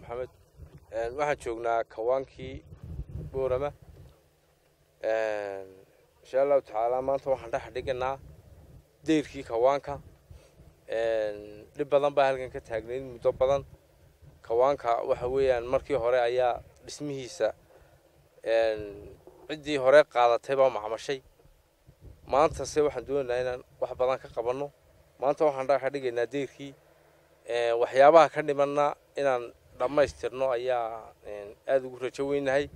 maxamed waxaan joognaa kawaankii boorama insha allahu tacaala maanta waxaan dhex dhiganaa deyrkii kawaanka dhib badan baa halkan ka taagnayd muddo badan kawaanka waxa weeyaan markii hore ayaa dhismihiisa ciddii hore qaadatay baa macmashay maantase waxaan doonaynaa inaan wax badan ka qabanno maanta waxaan dhex dhigaynaa deyrkii waxyaabaha ka dhimanna inaan dhammaystirno ayaa aada ugu rajo weynahay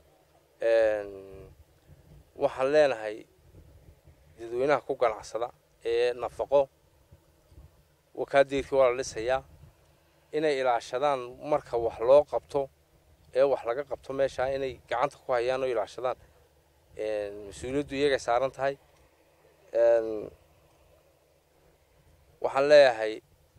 waxaan leenahay dadweynaha ku ganacsada ee nafaqo wakaa deyrkii waa la dhisayaa inay ilaashadaan marka wax loo qabto ee wax laga qabto meeshaa inay gacanta ku hayaan oo ilaashadaan mas-uuliyaddu iyagay saaran tahay waxaan leeyahay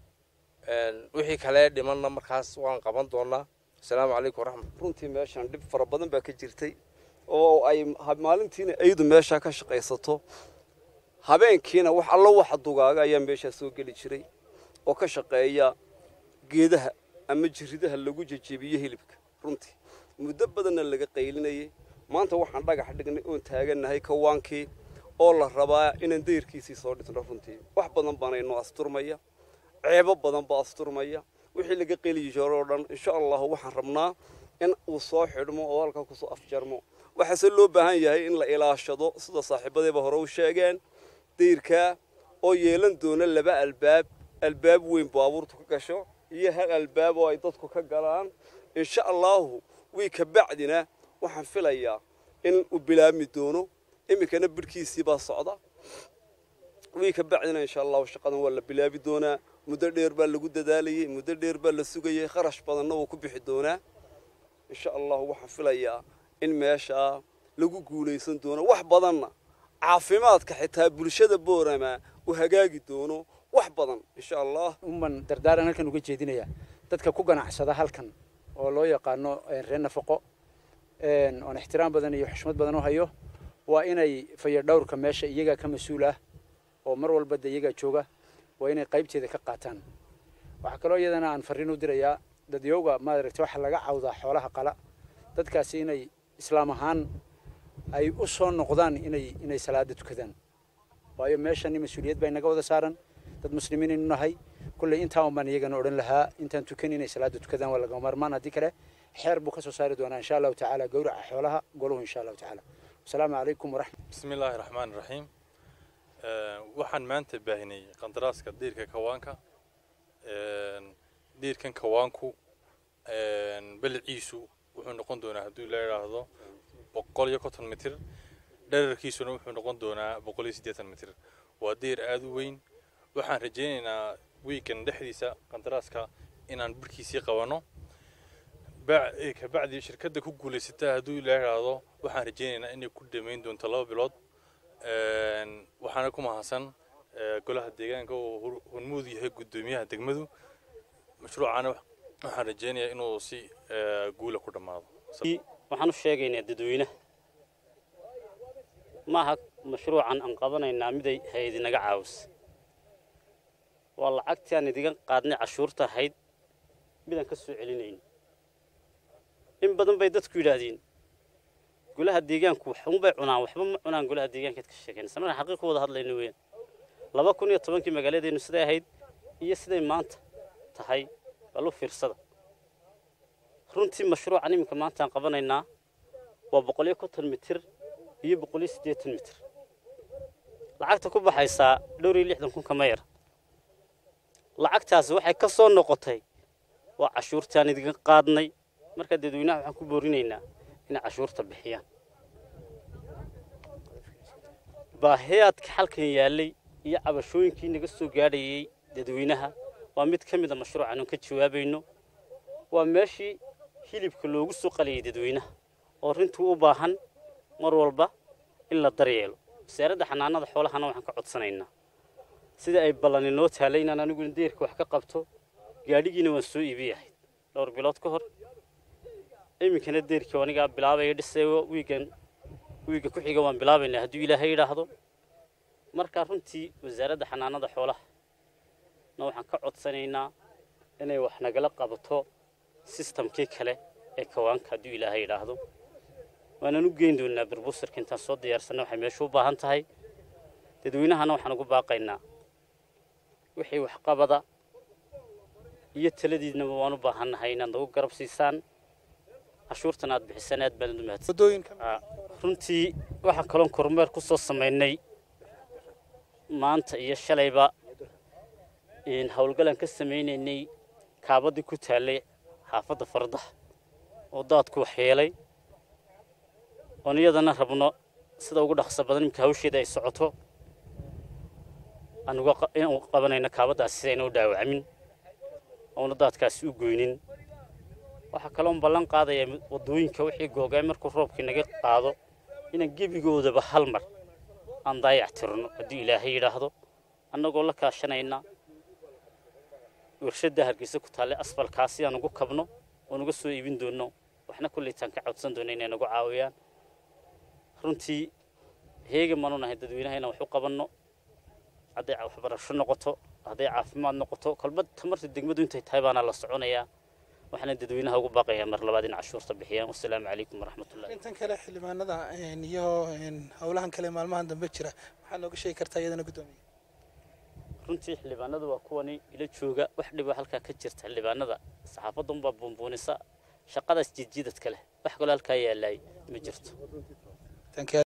wixii kale dhimanna markaas waan qaban doonaa asalaamu calaykum waraxmat runtii meeshan dhib fara badan baa ka jirtay oo ay maalintiina aydu meeshaa ka shaqaysato habeenkiina wax allo waxa dugaaga ayaa meeshaa soo geli jiray oo ka shaqeeya geedaha ama jiridaha lagu jejebiyo hilibka runtii muddo badanna laga qaylinayay maanta waxaan dhagax dhignay oon taagannahay kawaankii oo la rabaa inaan dayrkiisii soo dhisno runtii wax badan baana inoo asturmaya ceebo badan baa asturmaya wixii laga qeliyi jiro oo dhan insha allahu waxaan rabnaa in uu soo xidhmo oo halkaa kusoo afjarmo waxaase loo baahan yahay in la ilaashado sida saaxiibadeeba hore u sheegeen dayrkaa oo yeelan doona laba albaab albaab weyn baabuurtu ka gasho iyo hal albaab oo ay dadku ka galaan insha allahu wii ka bacdina waxaan filayaa in uu bilaabmi doono iminkana bidhkiisii baa socda wii ka bacdina insha allahu shaqadan waa la bilaabi doonaa muddo dheer baa lagu dadaalayay muddo dheer baa la sugayay kharash badanna wuu ku bixi doonaa insha allahu waxaan filayaa in meeshaa lagu guulaysan doono wax badanna caafimaadka xitaa bulshada boorama uu hagaagi doono wax badan insha allah uman dardaaran halkan uga jeedinaya dadka ku ganacsada halkan oo loo yaqaano reer nafaqo oon ixtiraam badan iyo xushmad badan u hayo waa inay fayadhowrka meesha iyagaa ka mas-uul ah oo mar walba de iyagaa jooga waa inay qaybteeda ka qaataan waxaa kaloo iyadana aan farriin u dirayaa dadyowga maaragtay waxaa laga cawdaa xoolaha qala dadkaasi inay islaam ahaan ay u soo noqdaan inay inay salaada tukadaan waayo meeshani mas-uuliyad baa inaga wada saaran dad muslimiin aynu nahay kulley intaa un baan iyagana odhan lahaa intaan tukan inay salaada tukadaan waa lagama maarmaan haddii kale xeer buu ka soo saari doonaa insha allahu tacaala gowraca xoolaha goluhu insha allahu tacaala wasalaamu calaykum waraxmat bismi illaahi raxmaan raxiim waxaan maanta baahinay qandaraaska diirka kawaanka diirkan kawaanku beliciisu wuxuu noqon doonaa hadduu la idhaahdo boqol iyo konton mitir dherarkiisuna wuxuu noqon doonaa boqol iyo siddeetan mitir waa diir aada u weyn waxaan rajaynaynaa wiigan dhexdiisa qandaraaska inaan birhkiisii qabanno kabacdi shirkadda ku guulaysata hadduu la idhaahdo waxaan rajaynaynaa inay ku dhammayn doonto laba bilood waxaana ku mahadsan golaha deegaanka oo hormuud yahay guddoomiyaha degmadu mashruucana waxaan rajaynayaa inuu si guula ku dhammaado waxaan u sheegaynaa dadweynaha maaha mashruucan aan qabanaynaa miday hay-ad inaga caawisa waa lacagtii aan idiga qaadnay cashuurta ahayd midaan ka soo celinayno in badan bay dadku yidhaahdeen golaha deegaanku waxunbay cunaan waxba ma cunaan golaha deegaankaad ka sheekayna markaan xaqiiq wada hadlayno weeyaan laba kun iyo tobankii magaaladeennu siday ahayd iyo siday maanta tahay balu fiirsada runtii mashruucan iminka maanta aan qabanaynaa waa boqol iyo konton mitir iyo boqol iyo siddeetan mitir lacagta ku baxaysaa dhowr iyo lixdan kun kama yar lacagtaasi waxay ka soo noqotay waa cashuurtii aan idiga qaadnay markaa dadweynaha waxaan ku boorinaynaa inay cashuurta bixiyaan baahiyaadka halkan yaallay iyo cabashooyinkii naga soo gaadhayay dadweynaha waa mid ka mid a mashruucan oon ka jawaabayno waa meeshii hilibka loogu soo qaliyay dadweynaha oo runtii u baahan mar walba in la daryeelo wasaaradda xanaanada xoolahana waxaan ka codsanaynaa sida ay ballan inoo taalay inaan aniguna deerka wax ka qabto gaadhigiina waan soo iibi ahayd dhowr bilood ka hor iminkana deerkii anigaa bilaabaya dhisayo wiigan wiiga ku xiga waan bilaabaynaa hadduu ilaahay yidhaahdo markaa runtii wasaaradda xanaanada xoolaha na waxaan ka codsanaynaa inay wax nagala qabato sistamkii kale ee kawaanka hadduu ilaahay yidhaahdo waanaan u geyn doonaa burbusarka intaan soo diyaarsanna waxay meesha u baahan tahay dadweynahana waxaan ugu baaqaynaa wixii waxqabada iyo taladiidnaba waan u baahannahay inaad nagu garab siisaan cashuurtan aad bixisaan aad baan u mahadsan waddooyinka runtii waxaan kaloon kormeer ku soo samaynay maanta iyo shalayba howlgalaan ka samaynaynay kaabadii ku taallay xaafadda farda oo daadku waxyeelay oon iyadana rabno sida ugu dhaqso badan imika hawsheeda ay socoto aan uga qabanayno kaabaddaasi sidayna u dhaawacamin oona daadkaasi u goynin waxaa kaloon ballan qaadayaa waddooyinka wixii googaay markuu roobkii naga qaado inaan gebigoodaba hal mar aan daayac tirno haddii ilaahay yidhaahdo annagoo la kaashanayna warshadda hargeysa ku taalle asfalkaasi aan ugu kabno oon uga soo iibin doonno waxna kullaytaan ka codsan doona inay nagu caawiyaan runtii heegan baanu nahay dadweynaha inaan wax u qabanno hadday waxbarasho noqoto hadday caafimaad noqoto kolba tamarta degmadu intay tahay baana la soconayaa waxaana dadweynaha ugu baaqayaa mar labaad in cashuurta bixiyaan wasalaamu calaykum waraxmatullahi intan kale xildhibaanada iyo howlahan kale maalmahan dambe jira waxaa nooga sheegi kartaa iyadana guddoomiye runtii xildhibaanada waa kuwani ila jooga wax dhiba halkaa ka jirta xildhibaanada saxaafadunbaa buunbuunisa shaqadaas jiidjiidadka leh wax kaloo halkaa yaalaay ma jirto